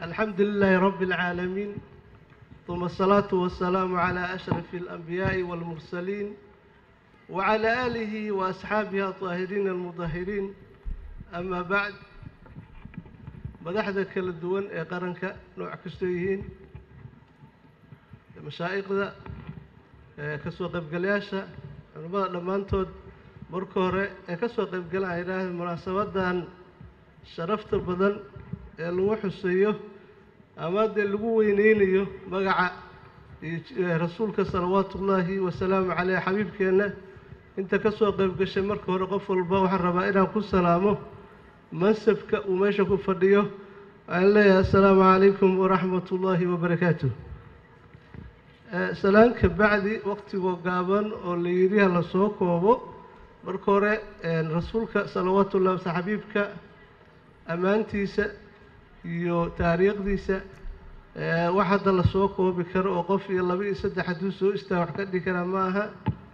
الحمد لله رب العالمين ثم الصلاة والسلام على أشرف الأنبياء والمرسلين وعلى آله وأصحابه الطاهرين المطهرين أما بعد madaxda kala duwan ee qaranka nooc kastoo yihiin mashaa'iqda kasoo qaybgalayaasha culimmada dhammaantood marka hore ee kasoo qaybgalaan ay idhaahda munaasabadan sharafta badan ee lagu xuseeyo ama dee lagu weyneynayo magaca rasuulka salawaatu ullaahi wasalaamu caleyh xabiibkeenna inta kasoo qaybgashay marka hore qof walba waxaan rabaa inaan ku salaamo mansabka uu meesha ku fadhiyo waxaan leeyahay assalaamu calaykum waraxmat ullaahi wabarakaatu salaanka bacdi waqtigoo gaaban oo la yidhi ha la soo koobo marka hore rasuulka salawaatu ullahi wasa xabiibka ammaantiisa iyo taariikhdiisa wax hadda la soo koobi karo oo qof iyo laba iyo saddex hadduu soo istaaga wax ka dhigi karaa ma aha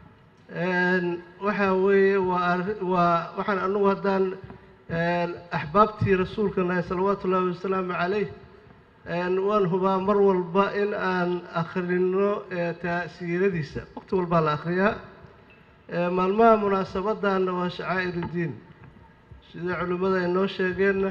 waxaa weeye waa waa waxaan anugu haddaan axbaabtii rasuulka nahay salawaatu ullaahi wasalaamu calayh waan hubaa mar walba in aan akhrino siiradiisa waqti walbaa la akhriyaa maalmaha munaasabadanna waa shacaa'iruddiin sida culimmada ay noo sheegeenna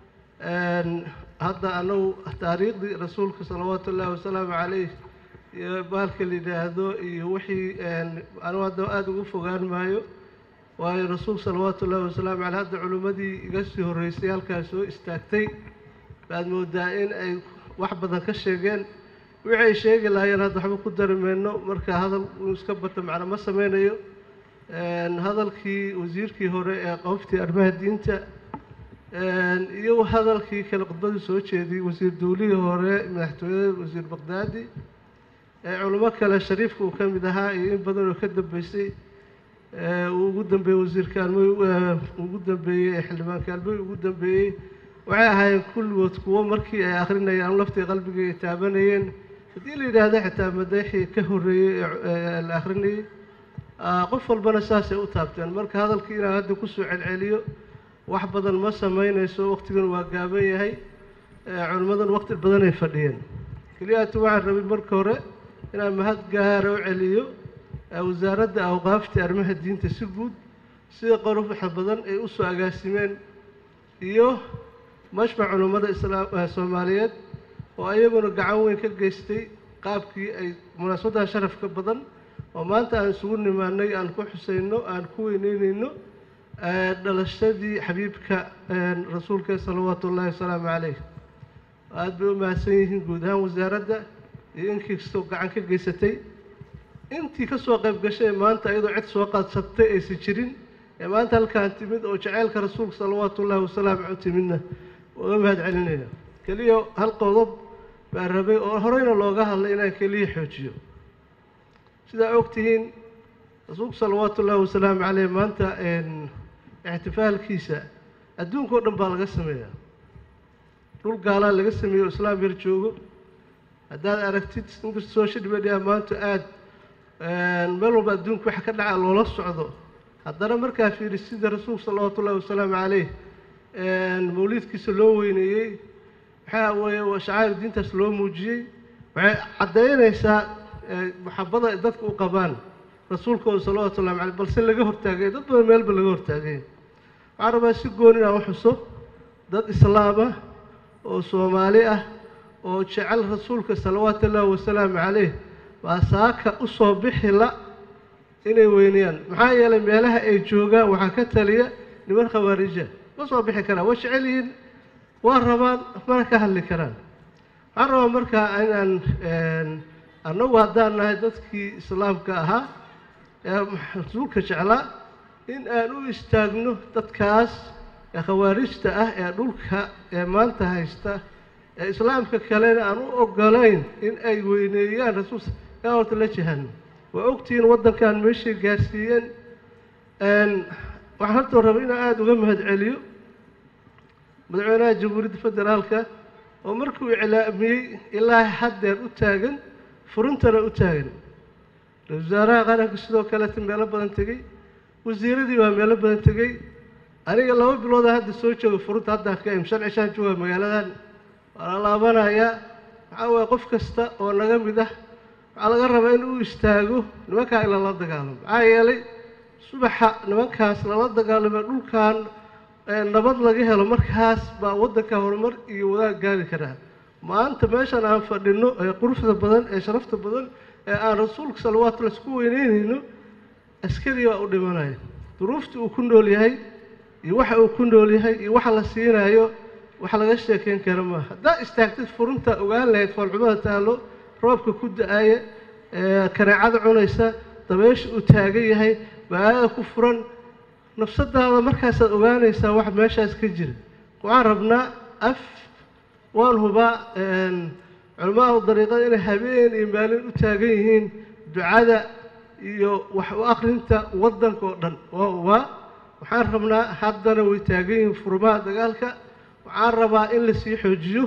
hadda anagu taariikhdii rasuulka salawaatu ullaahi wasalaamu calayh iyo baalka la yidhaahdo iyo wixii anigu hadda aada ugu fogaan maayo waayo rasuulka salawaatu ullaahi wasalaamu caleyh hadda culimmadii iga sii horreysay halkaas soo istaagtay baad moodaa in ay wax badan ka sheegeen wixii ay sheegi lahaayeen hadda waxba ku dari mayno marka hadal uu iska bato macna ma sameynayo hadalkii wasiirkii hore ee qoftii arrimaha diinta iyo hadalkii kale khudbadii soo jeediyey wasiir dawlihii hore madaxtooyada wasiir baqdaadi culimo kale shariifka uu ka mid ahaa iyo in badan oo ka dambeysay uu ugu dambeeyey wasiirka almoy ugu dambeeyey xildhibaanka almoy ugu dambeeyey waxay ahaayeen kulligood kuwo markii ay akrinayaan laftii qalbiga ay taabanayeen haddii la yidhaahdo xitaa madaxii ka horreeyey ee la akrinayey qof walbana saasay u taabteen marka hadalkii inaan hadda kusoo celceliyo wax badan ma sameynayso waqtigan waa gaaban yahay culimmadan waqti badan ay fadhiyeen keliyaatu waxaan rabay marka hore inaan mahad gaara u celiyo wasaaradda awqaafta arrimaha diinta si guud sida qoruxa badan ay usoo agaasimeen iyo mashmac culummada islaam soomaaliyeed oo ayaguna gacan weyn ka geystay qaabkii ay munaasabadaha sharafka badan oo maanta aan isugu nimaanay aan ku xuseyno aan ku weyneyneyno dhalashadii xabiibka rasuulka salawaatu ullaahi wasalaamu caleyh aada bay u mahadsan yihiin guud ahaan wasaaradda iyo inkii kastoo gacan ka geysatay intii kasoo qayb gashay maanta iyadoo cid soo qaadsatay aysan jirin ee maanta halkaan timid oo jaceylka rasuulka salawaatu ullaahi wasalaamu caleyh timidna uga mahad celinayna keliya hal qodob baa rabay oo horeyna looga hadlay inaan keliya xoojiyo sidaa og tihiin rasuulku salawaatu ullaahi wasalaamu caleyh maanta ixtifaalkiisa adduunka o dhan baa laga sameeyaa dhul gaalaa laga sameeyo o islaam yar joogo haddaad aragtid inkasta social media maanta aada meel walba adduunka waxa ka dhaca loola socdo haddana markaa fiiri sida rasuulka salawaatu ullahi wasalaamu caleyh mawliidkiisa loo weyneeyey waxaa weeye shacair diintaas loo muujiyey waxay caddaynaysaa maxabada dadka u qabaan rasuulkooda salawatu ullahi caleyh balse laga hortaagay dad badan meelba laga hortaagay waxaan rabaa si goon inaan u xuso dad islaam ah oo soomaali ah oo jecel rasuulka salawaatu ullaahi wasalaamu caleyh baa saaka u soo bixi la inay weynayaan maxaa yeelay meelaha ay joogaan waxaa ka taliya niman khawaarija ma soo bixi karaan waa jecel yihiin waa rabaan mana ka hadli karaan waxaan rabaa markaa inaan annagu haddaan nahay dadkii islaamka ahaa ee rasuulka jeclaa in aan u istaagno dadkaas ee khawaarijta ah ee dhulka ee maanta haysta ee islaamka kalena aan u ogolayn in ay weyneeyaan rasuul yaa horta la jihano waa ogtihiin waddankan meeshay gaarsiiyeen waxaan horta raba inaan aada uga mahad celiyo madaxweynaha jamhuuriyadda federaalka oo markuu iclaamiyey ilaa haddeer u taagan furintana u taagan ra-isul wasaaraha qaranka sidoo kaleeta meelo badan tegey wasiiradii baa meelo badan tegey aniga laba bilooda hadda soo jooga furunta haddaan ka im shan cishaan jooga magaaladan waa la laabanayaa waxaa waye qof kasta oo naga mid ah waxaa laga rabaa in uu istaago nimankaa in lala dagaalamo maxaa yeelay subaxa nimankaas lala dagaalamo dhulkan nabad laga helo markaas baa waddanka horumar iyo wadaag gaari karaa maanta meeshan aan fadhino ee quruxda badan ee sharafta badan ee aan rasuulka salawaatulla isku weyneynayno askari baa u dhimanaya duruufta uu ku nool yahay iyo waxa uu ku nool yahay iyo waxa la siinayo wax laga sheekeyn kara maaha haddaa istaagtid furunta ogaan lahayd foolxumada taalo roobka ku da-aya kaneecada cunaysa dabeesha uu taagan yahay baadada ku furan nafsadaada markaasaad ogaanaysaa wax meeshaas ka jira waxaan rabnaa af waan hubaa culamada dariiqada inay habeen iyo maalin u taagan yihiin ducada iyo wax u akrinta waddanka oo dhan waa hubaa waxaan rabnaa haddana way taagan yihiin furmaha dagaalka waxaan rabaa in lasii xoojiyo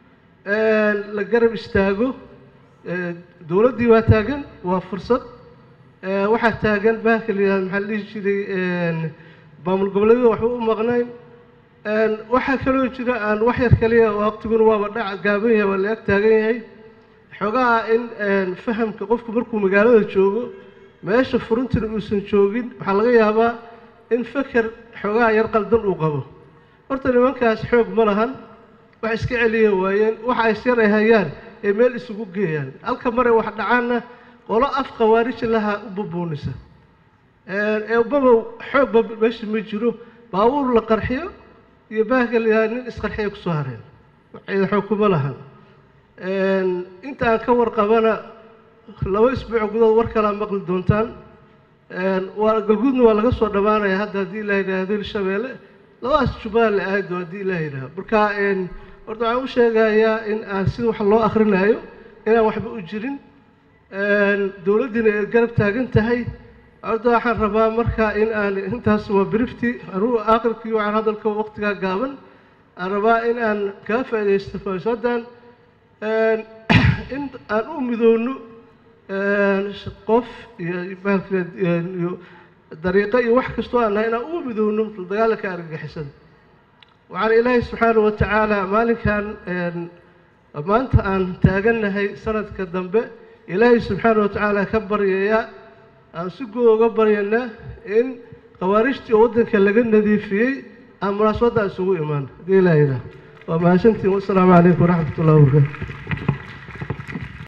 la garab istaago dowladdii waa taagan waa fursad waxaa taagan bahalka la yihahdo maxaa la dhihi jiray maamul goboleedyada waxba u maqnayn waxaa kaloo jira aan wax yar kaliya waqtiguna waaba dhac gaaban yahay waa la ag taagan yahay xoogaha in fahamka qofku markuu magaalada joogo meesha furuntina uusan joogin waxaa laga yaabaa in feker xoogaha yar qaldan uu qabo horta nimankaas xoog ma lahan wax iska celiya waayeen waxa ay syar ay hayaan ee meel isugu geeyaan halka mare wax dhacaanna qolo af khawaariji lahaa u bubuunisa eebabow xoogba meesha ma jiro baabuur la qarxiyo iyo baahka la yihahda nin isqarxiya kusoo hareen waxayda xoog kuma lahan inta aan ka warqabana laba isbuuc gudood war kalaa maqli doontaan waa galguudna waa laga soo dhammaanaya hadda haddii ilaa yidhaahdo hirshabeelle labadaas jubbaland la aado haddii ilaa yidhahdo marka horta waxaan u sheegayaa in aan sida wax loo akrinaayo inaan waxba u jirin dowladdiina ay garab taagan tahay horta waxaan rabaa marka in aan intaas waa birifti anugu aakhirkii waxaan hadalka waqtigaa gaaban aan rabaa in aan kaga faaidaysto faasaddan in aan u midowno qof iyo iyo dariiqo iyo wax kastoo aan nahay inaan u midowno dagaalanka argagixisada waxaana ilaahay subxaanahu watacaala maalinkan maanta aan taagannahay sanadka dambe ilaahay subxaanahu watacaala ka baryayaa aan si guud uga baryanaa in khawaarijtii oo waddanka laga nadiifiyey aan munaasabadda isugu imaan haddii ilaa yidhaah waa mahadsantiin wassalaamu calaykum waraxmat ullahi wabarakaatu